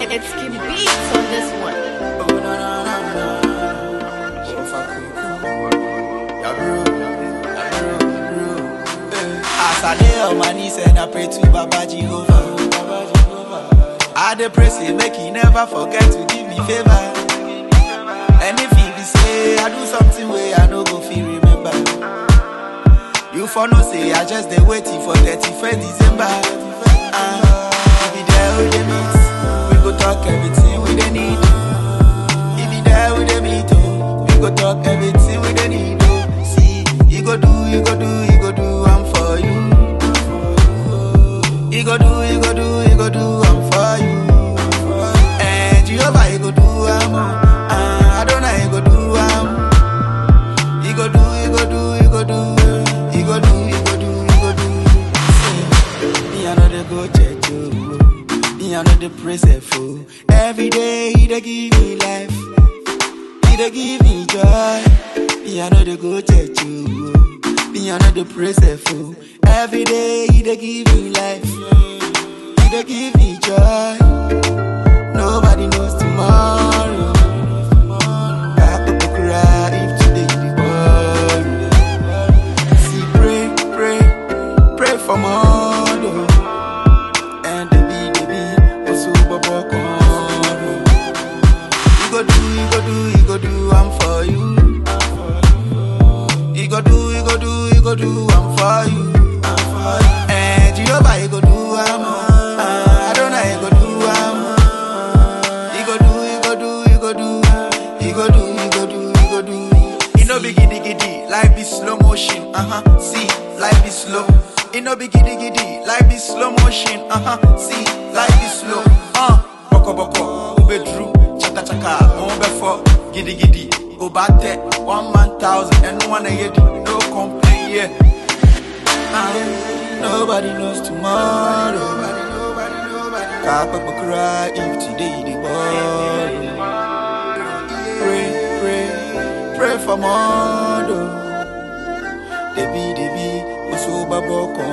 It's Kim Beats on this one. Oh, no, no, no, no. Oh, fuck you. Yeah, bro. Yeah, bro. bro. Eh. As I lay on my knees and I pray to Baba Jehovah. Baba Jehovah. I dey pray say make he never forget to give me favor. And if he be say I do something way I no go feel remember. You for no say I just dey waiting for 31st December. Ah, we be there with the meet. We go talk everything we dey need. He be there with the meet, oh. We go talk everything we dey need, oh. See, he go do, he go do, he go do, I'm for you. He go do, he go do, he go do, I'm for you. And Jehovah, he go do, I'm oh. Ah, Adonai, he go do, I'm He go do, he go do, he go do, he go do, he go do, he go do. Say, me I know they go church, oh. Me I know they praise the fool. Every day he dey give me life. He dey give me joy. Me I know they go church, oh. Me I know they praise the fool. Every day he dey give me life. He dey give me joy. Nobody knows tomorrow. Papa go cry if today you dey worry. See, pray, pray, pray for more. oh. And the be, the be, also baba come. You go do, you go do, you go do, I'm for you. You go do, you go do, you go do, I'm for you. I'm for you. And Jehovah, you go do, I'm uh, Adonai, you go do, I'm You go do, you go do, you go do, you go do, you go do, you go do. You know be giddy giddy, life be slow motion, uh huh. See, life be slow. You know be giddy giddy, life be slow motion, uh huh. See, life be slow, uh. Boko boko, ube drew, chaka chaka, on before, giddy giddy. Obate, one man thousand, and one a year, no complain, yeah. Ah, nobody knows tomorrow. Nobody, nobody, nobody. Papa go cry if today the borrow. Pray, pray, pray for more. Debi, debi, oso babo